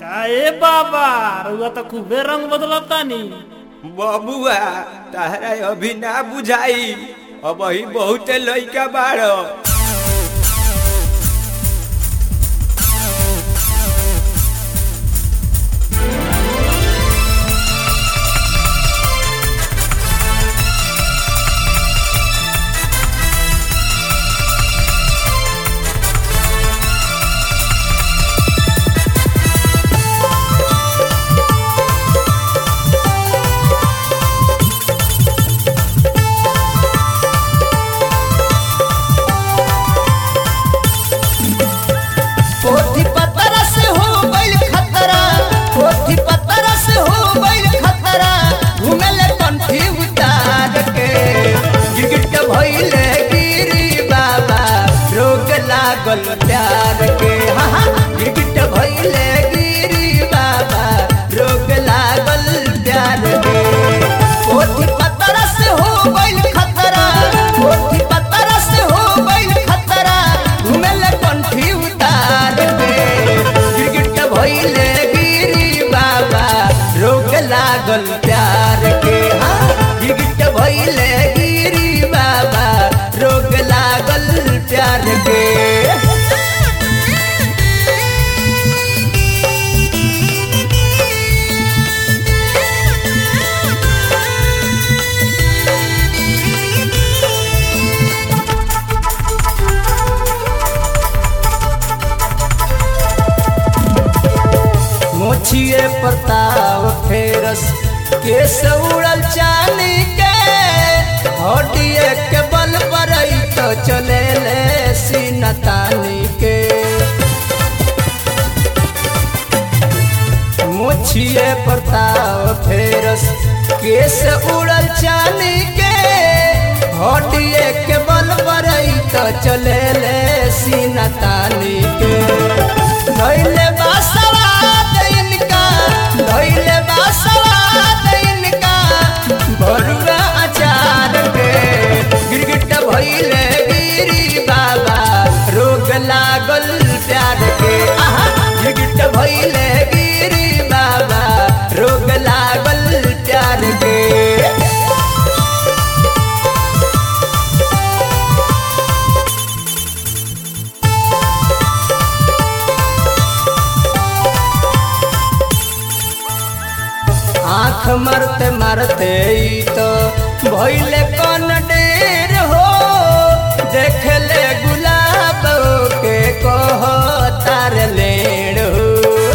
काए बाबा रउआ तो खूबे रंग बदलतानी बबुआ तहरा अभी ना बुझाई अब ही बहुते लइका बाड़ पोथी पत्तर से हो गइल खतरा पोथी पत्तर से हो गइल खतरा घुमल कंठी उतार के गिरगिट के भइले गिरी बाबा रोग लागल प्यार के हाँ हाँ गिरगिट भइले गिरी बाबा रोग लागल प्यार के पोथी पत्तर से हो गइल खतरा पोथी पत्तर से हो गइल खतरा घुमल कंठी उतार के गिरगिट भइले गिरी बाबा रोग लागल प्यार के हाँ गिरगिट भइले गिरी बाबा रोग लागल प्यार के मोछिए प्रताप फेरस केस उड़ल चानी के हटिए के बल पर तो चले ले सीनतानी के मोछिए प्रताप फेरस केस उड़ल चानी के हटिए के बल पर तो चले ले सीनतानी के धैले बासवाद इनका धैले बासवाद इनका भरुआ अचार के गिरगिट भइले गिरी बाबा रोग लागल प्यार के आहा गिरगिट भइले गिरी बाबा रोग लागल प्यार के आँख मरते मरते ई तो भइले कौन डेर हो देख ले गुलाब के कह तार लेड़ हो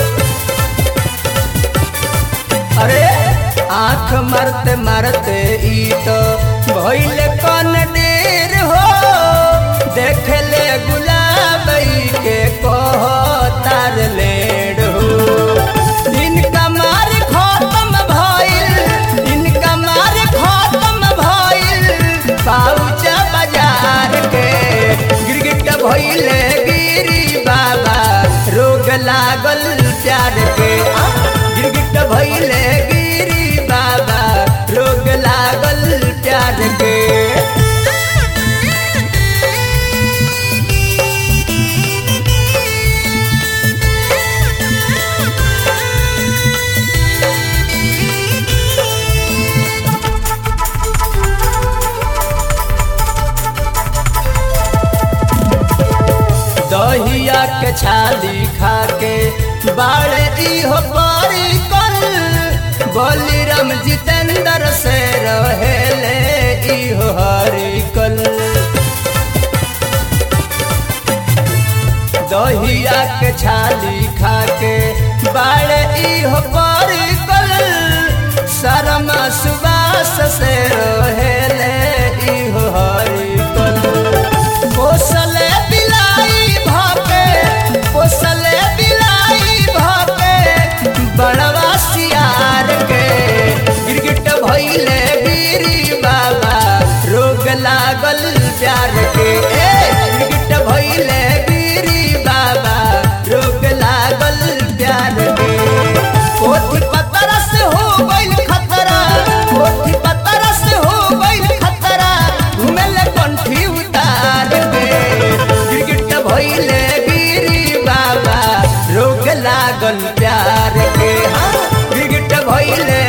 अरे आँख मरते मरते ई तो भइले कौन डेर हो देख ले गुलाब के कह तार लेड़ हो इनका मार खत्म भइल इनका मार खत्म भइल पाउच बाजार के गिरगिट भइले गिरी बाबा रोग लागल प्यार के आ, गिरगिट भइले गिरी बाबा रोग लागल प्यार के दहिया के छाली खा के बाड़े इहो पारी कल बलिराम जितेंद्र से रहेले इहो हरी कल दहिया के छाली खा के बाड़े इहो पारी कल शर्मा सुबास से रहेले इहो हरी कल पोसले बिलाई भापे पोसले बिलाई भापे बड़वा सियार के गिरगिट भइले गिरी बाबा रोग लागल प्यार के ए गिरगिट भइले गिरी बाबा रोग लागल उतार के हाँ गिरगिट भइले